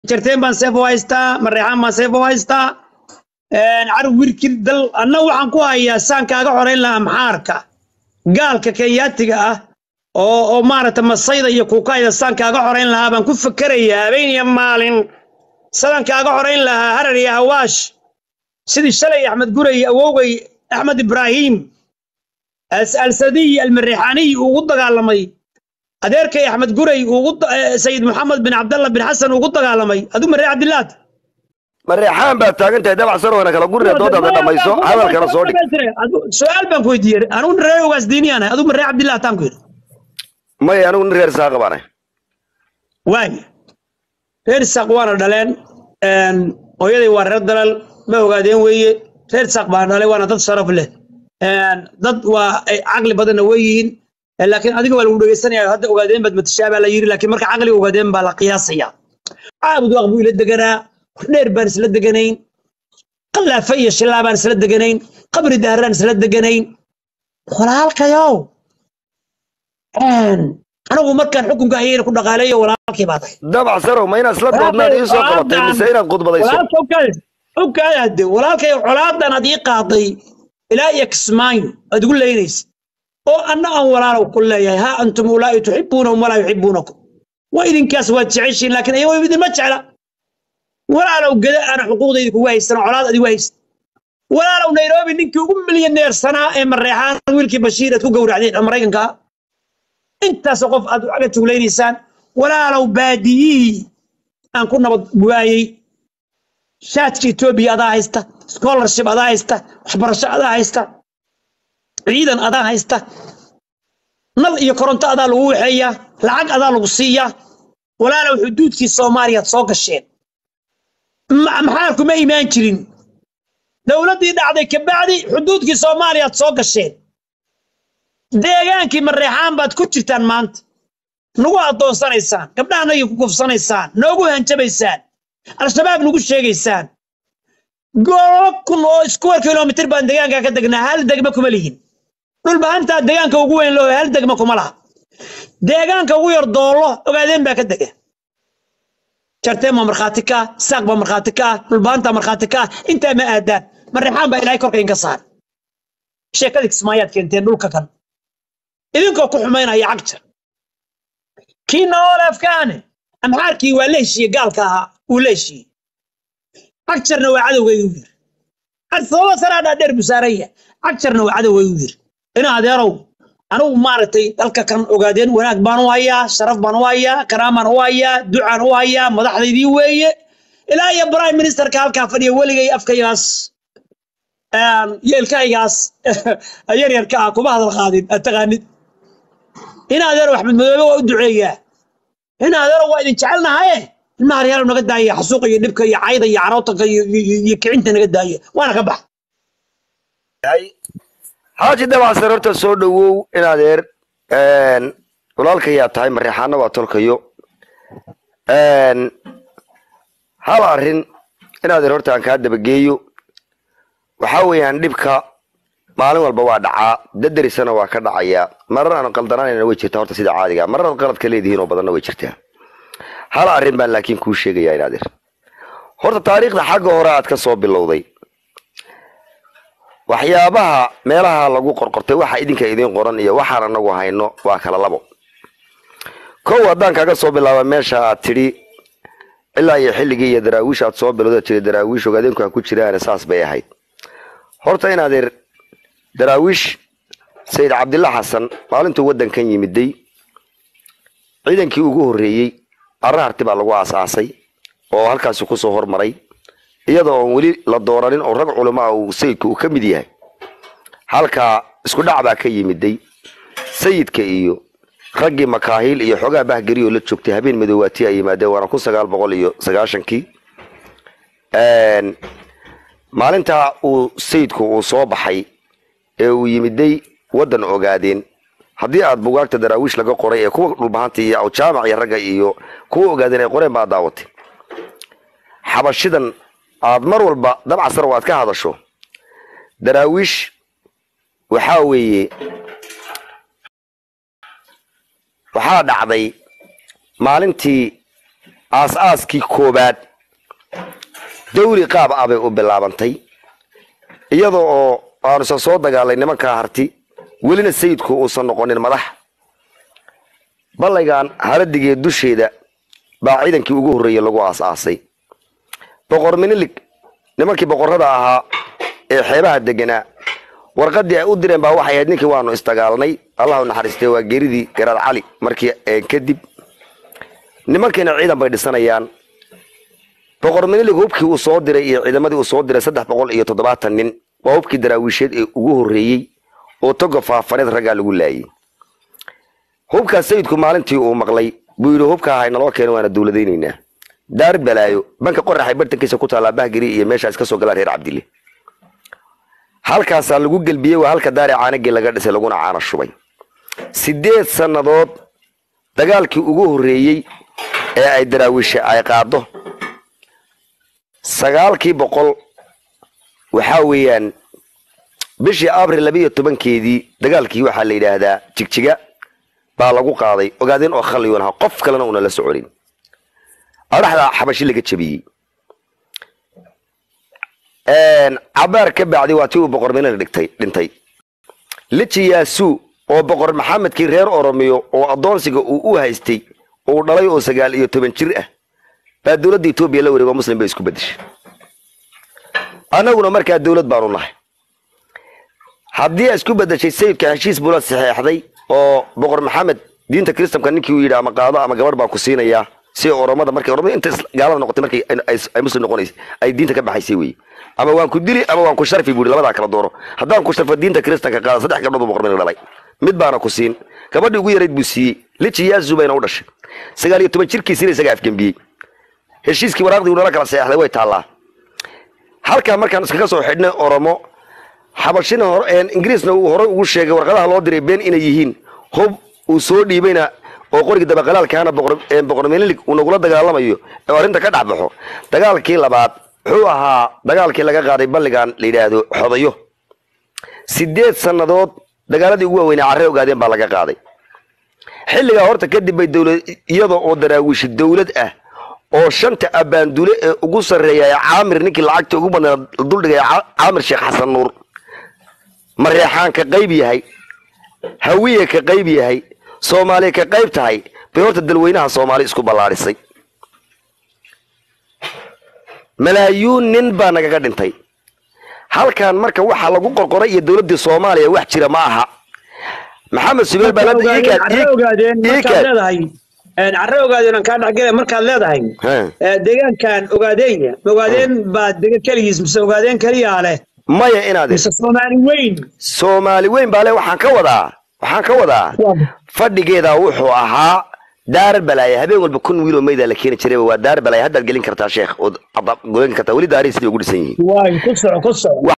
jarteen baan seef u haystaa mareexaan baan seef u haystaa carab wirkir dal anna waxaan ku hayaa saan kaaga xorayn lahaa maxaarka gaalka kenyaatiga ah oo oo maaragta masayda iyo kuukayda saan kaaga xorayn lahaa baan ku fakerayaa habeen iyo maalin sadaan kaaga xorayn lahaa harar iyo hawaash sidii shalay axmed guray awowgay axmed ibraahim alsadiy almareexaaniy uu ugu dagaalamay adeerkay axmed guray ugu sayid maxamed bin cabdalla bin xasan ugu dagaalamay aduu maree cabdillaad mareexaan baad taagan tahay dabac sarwana kala gurina doodaada dhamayso hadalkana soo dhig su-aal baan ku weydiiyey anugu reer ogaas diiniyaan aduu maree cabdillaah taan ku yidhi maya anigu nin reer saaqa baanay waay reer isaaq waana dhaleen hooyaday waa reer dalal ma ogaadeen weeye reer isaaq baan dhalay waana dad sharaf leh dad waa caqli badanna way yihiin laakiin adiga waa lagu dhegeysanaya hadda ogaadeen baad matashaa baa la yiri laakiin marka caqliga ogaadeen baa la qiyaasaya caabud waaq buu ila deganaa dheer baan isla deganayn qallaafa iyo shillaa baan isla deganayn qabri daharaan isla deganayn walaalkayow anigu markaan xukunka hayeen ku dhaqaaleeyo walaalkii baa tahay dabac sarow ma inaad isla doodnaad ii soo qabatay mise inaad khudbadayso ogkaade walaalkay colaadan aad ii qaaday ilaa iyo kismaayo aad igu leynaysa oo anna aan walaalow ku leeyahay haa antum ulaa'i tuxibuunahum walaa yuxibuunakum waa idinkaas waad jeceshiin laakiin ayago idinma jecla walaalow gada aana xuquuqdayda kugu haysan oo colaad adigu haysan walaalow nairobi ninkii ugu milyaneersanaa ee mareexaan wiilkii bashiir aad ku gowracdeen oo maraykanka intaasoo qof aad aga juglaynaysaan walaalow baadiyihii aan ku nabad waayey shaadka etoobiya adaa haysta scholarship adaa haysta waxbarasho adaa haysta ciidan adaa haysta nal iyo koronto adaa lagu waxeeyaa lacag adaa lagu siiyaa walaalow xuduudkii soomaaliyaad soo gasheen maxaarku ma imaan jirin dowladdii dhacday kabacdi xuduudkii soomaaliyaad soo gasheen deegaankii mareexaan baad ku jirtaan maanta nagu addoonsanaysaan gabdhahanagii ku kufsanaysaan noogu hanjabaysaan al-shabaab nagu sheegaysaan goobo kun oo iskuwar kilomitir baan deegaankaa ka degnaa hal degma kuma lihin dhulbahantaa deegaanka ugu weyn loo hal degma kuma laha deegaanka ugu yar doollo ogaadeen baa ka dega jarteen baa markhaati ka ah saaq baa markhaati ka ah dhulbahantaa markhaati ka ah intaa ma aadaan mareexaan baa ilaahay korka inka saar sheekadii kismaayaad keenteen dhulka kan idinkoo ku xumaynaya cagjar kii noole afkaane amxaarkii waa la heshiiye gaalka ahaa uu la heshiiyey cagjarna waa cadowgaygu yiri sababa sanaadhaa dheer buu saaranya cagjarna waa cadowgaygu yiri ina adeerow anigu maaragtay dalka kan ogaadeen wanaag baan u hayaa sharaf baan u hayaa karaam baan u hayaa ducaan u hayaa madaxdaydii weeye ilaa iyo prime ministerka halkaa fadhiya weligay afkaygaas yeelkaygaas yaryarka ah kuma hadal qaadin aad taqaanid in adeero axmed madoobe waa u duceeyaa in adeero waa idin jecelnahaye ilmaha aryaalo naga daaya xasuuqa iyo dhibka iyo cayda iyo carootanka iyo kicinta naga daaya waana ka bax xaaji dabacsar horta soo dhowow in adeer walaalkayaa tahay mareexaana waa tolkayo hal arrin in adeer horta aan kaa dabageeyo waxaa weeyaan dhibka maalin walba waa dhacaa dadarisana waa ka dhacayaa marar aan qaldananayna way jirtaa horta sida caadiga marar aad qaladka leedihiin oo badanna way jirtaa hal arrin baan laakiin kuu sheegayaa in adeer horta taariikhda xagga hore aad ka soo bilowday waxyaabaha meelaha lagu qorqortay waxa idinka idiin qoran iyo waxaan anagu hayno waa kala labo kow haddaan kaga soo bilaaba meesha aad tidhi ilaa iyo xilligii iyo daraawiish aad soo bilowda tiri daraawiish ogaadeenku ha ku jiraan saas bay ahayd horta in adeer daraawiish sayid cabdilla xasan maalintuu waddankan yimiday ciidankii ugu horreeyey arraharti baa lagu aasaasay oo halkaasi kusoo hormaray iyadoo oon weli la dooranin oo rag culamo ah uu sayidku uu ka mid yahay halkaa isku dhac baa ka yimiday sayidka iyo raggii makaahiil iyo xoogaa bahgeri oo la joogtay habeen madoowaati ay yimaadeen waana kun sagaal boqol iyo sagaashankii maalintaa uu sayidku uu soo baxay ee uu yimiday waddan ogaadeen haddii aad bugaagta daraawiish laga qoray ee kuwa dhulbahanta iyo awjaamac iyo ragga iyo kuwa ogaadeen ay qoreen baa daawatay xabashidan aad mar walba dabcasar oo aad ka hadasho daraawiish waxaa weeye waxaa dhacday maalintii aas-aaskii koobaad dawli qaab ah bay u bilaabantay iyada oo aanusan soo dagaalay nimankaa harti welina sayidku uusan noqonin madax ballaygan haladigee dusheeda baa ciidankii ugu horreeyey lagu aas-aasay boqor minilig nimankii boqorrada ahaa ee xeebaha deganaa warqadii ay u direen baa waxay ahayd ninkii waanu isdagaalnay allahu naxariistay waa geeridii garaad cali markii kadib nimankiina ciidan bay dhisanayaan boqor minilig hubkii uu soo diray iyo ciidamadii uu soo diray saddex boqol iyo toddobaatan nin waa hubkii daraawiisheed ee ugu horreeyey oo toga faafaneed raggaa lagu laayay hubkaas sayidku maalintii uu maqlay buu yidhi hubka ahay naloo keena waana dawladaynaynaa daar balaayo banka qoraxay bartankiisa ku taallaa bahgiri iyo meeshaas ka soo galaan reer cabdille halkaasaa lagu gelbiyey waa halka daari caanagii laga dhisay laguna caana shubay sideed sannadood dagaalkii ugu horreeyey ee ay daraawiishe ay qaado sagaalkii boqol waxaa weeyaan bishii abril labiiyo tobankeedii dagaalkii waxaa la yidhaahdaa jigjiga baa lagu qaaday ogaadeen oo khalliyun aha qof kalena una la soconin adhaxda xabashi laga jabiyey cabaar ka bacdi waa tii uu boqor minil dhigtay dhintay liji yaasuu oo boqor maxamedkii reer oromiyo oo addoonsiga uu u haystay uu dhalay oo sagaal iyo toban jir ah baa dowladda etoobiya la wareego muslim bay isku bedeshay annaguna markaa dowlad baanu nahay haddii ay isku bedeshay sayidka heshiis bula saxeexday oo boqor maxamed diinta kristamka ninkii uu yidhi ama qaado ama gabadh baan ku siinayaa si oromada markay oromada inta gaalada noqotay markay ay muslim noqonaysay ay diinta ka baxaysay wey ama waan ku dili ama waan ku sharfi buu labadaa kala dooro haddaan ku sharfo diinta kristanka qaada saddex gabdhood buu boqor minil dhalay mid baana ku siin gabadhii ugu yarayd buu siiyey liji yaazu bayna u dhashay sagaal iyo toban jirkiisiina isaga afgembiyey heshiiskii waraaqdii uu nala kala seexday way taallaa halkaa markaan iskaga soo xidhnay oromo xabashina hore ingiriisna uu horey ugu sheegay warqadaha loo diray been inay yihiin hub uu soo dhiibayna oo qorigii dabaqalaalkaana boqor minilig uu nagula dagaalamayo ee arrinta ka dhex baxo dagaalkii labaad wuxuu ahaa dagaalkii laga qaaday balligan la yidhaahdo xodayo sideed sannadood dagaaladii ugu waaweynaa carre ogaadeen baa laga qaaday xilligaa horta kadib bay dowlad iyada oo daraawiishi dowlad ah oo shanta abaandule ee ugu sarreeya caamir ninkii lacagta ugu badnaa duldhigay caamir sheekh xasan nuur mareexaan ka qayb yahay hawiye ka qayb yahay soomaaliya ka qayb tahay bay horta dalweynaha soomaali isku ballaadhisay malaayuun nin baa nagaga dhintay halkan marka waxaa lagu qorqoray iyo dowladdii soomaaliya wax jira ma aha maxamed subeel baa carre ogaadeen markaad leedahay carre ogaadeen aan kaa dhexgala markaad leedahay deegaankan ogaadeenya ogaadeen baa dega keligiis mise ogaadeen keliyaa leh maya inaad mise soomaali weyn soomaali weyn baa le waxaan ka wadaa waxaan ka wadaa fadhigeeda wuxuu ahaa daar balaaye habeen walba kun wiiloo meydaa la keeni jiray waa daar balaaye haddaad gelin kartaa sheekh ood goyn kartaa weli daarihii sidii ugu dhisan yihiin waay ku soco ku soco